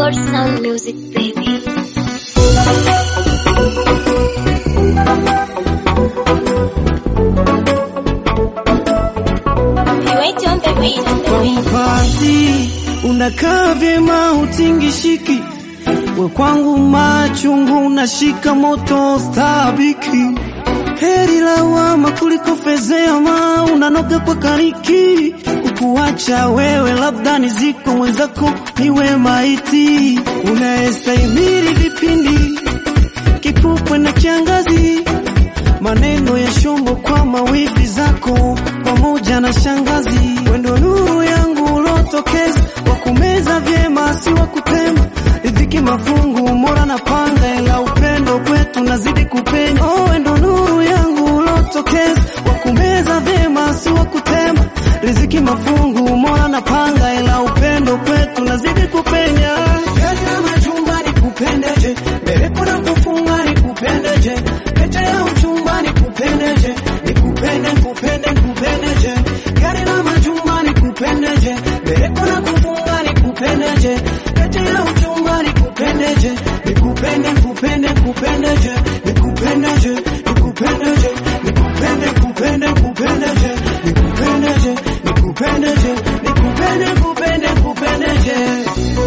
Good sound music, baby. Wait on the beat, on the Kwa beat. mpati unakaa vyema utingishiki, we kwangu machungu unashika moto stabiki. Heri lawama kuliko fezea, ma unanoga kwa kariki. Kukuacha wewe labda niziko mwenzako niwe maiti, unayestahimili vipindi kipupwe na kiangazi maneno ya shombo kwa mawivi zako pamoja na shangazi, wendo nuru yangu ulotokeza, wakumeza vyema si wakutema, riziki mafungu mora na panga, ila upendo kwetu nazidi kupenya. Oh, wendo nuru yangu ulotokeza, wakumeza vyema si wakutema, riziki mafungu mora na panga, ila upendo kwetu nazidi kupenya. Gari la majumba nikupendeje, bereko na kufunga nikupendeje, pete ya uchumba nikupendeje, nikupende nikupende nikupendeje, gari la majumba nikupendeje, bereko na kufunga nikupendeje, pete ya uchumba nikupendeje, nikupende nikupende nikupendeje, nikupendeje nikupendeje, nikupende nikupende nikupendeje, nikupendeje nikupendeje, nikupende nikupende nikupendeje.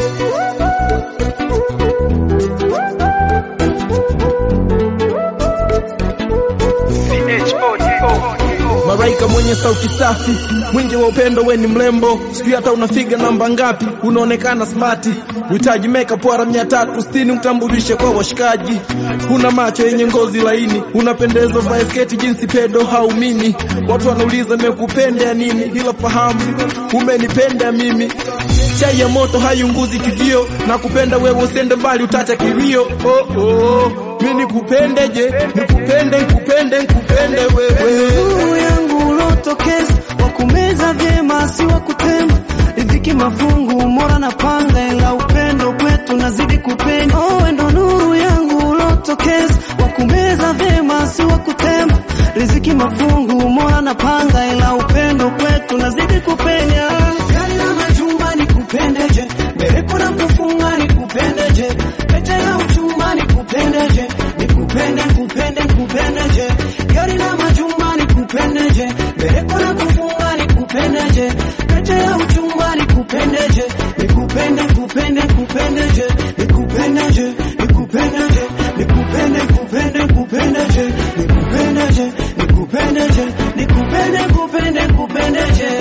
Maraika mwenye sauti safi, mwingi wa upendo, we ni mrembo, sijui hata unafiga namba ngapi, unaonekana smati, uhitaji makeup wala mia tatu sitini utambulishe kwa washikaji. Una macho yenye ngozi laini, unapendeza vaa sketi jinsi pedo haumini. Watu wanauliza nimekupenda ya nini, ila fahamu umenipenda mimi. Chai ya moto haiunguzi chujio, na kupenda wewe usende mbali, utacha kilio. Oh, oh. Mi nikupende je, nikupende, nikupende, nikupende wewe nuru yangu ulotokeza, wakumeza vyema si wakutema, riziki mafungu mora na panga, ila upendo kwetu nazidi kupenya. Oh, wendo nuru yangu ulotokeza, wakumeza vyema si wakutema, riziki mafungu mora na panga, ila upendo kwetu nazidi kupenya. Gari la majumba nikupendeje, bereko na kufunga nikupendeje, pete ya uchumba nikupendeje, nikupende nikupende nikupendeje, gari la majumba nikupendeje, bereko na kufunga nikupendeje, pete ya uchumba nikupendeje, nikupende nikupende nikupendeje, nikupendeje nikupendeje, nikupende nikupende nikupendeje, nikupendeje nikupendeje, nikupende nikupende nikupendeje.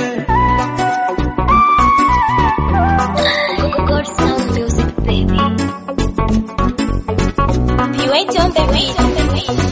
Good sound music, baby. Wait on the beat, on the beat.